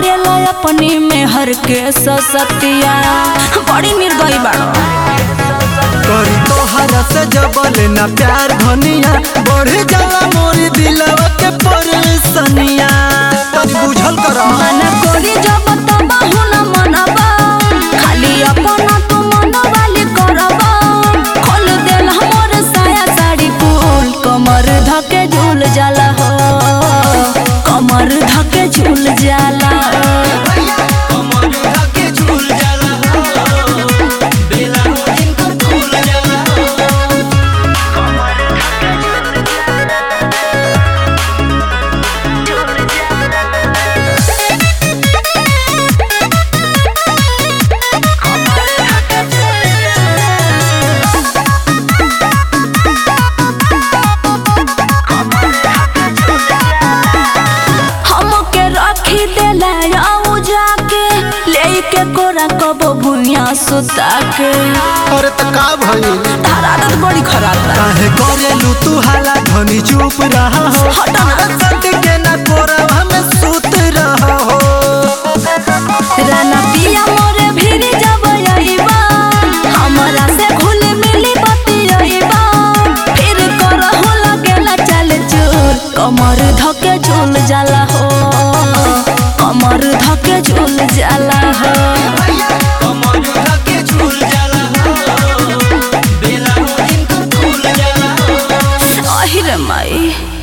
करेला अपनी में हर के ससतिया बड़ी निर्दयी बाड़ो करी तोहरा से जबल ना प्यार धनिया बढ़ जाला मोरी दिलवा के परेशानिया तनी बुझल कर मन कोरी जब तब हुन मनबा खाली अपना तू मन वाली करबा खोल देल हमर साया साड़ी कुल कमर धके झूल जाला हो कमर धके झूल जाला हमके रखी देला आऊ जाके लेके कोरा कबो भुइया सुता के अरे त का भइल तारा आदत बड़ी खराब बा काहे करेलू तू हाला धनी चुप रहा हो हट ना। सट के ना कोरवा में सूत रहा हो राना पिया मोरे भिरी जब आइबा हमरा से घुल मिली बती आइबा फिर करहु लगेला चल चूर कमर धके झूल जाला हो कमर धके झूल जाला हो अहिरे माई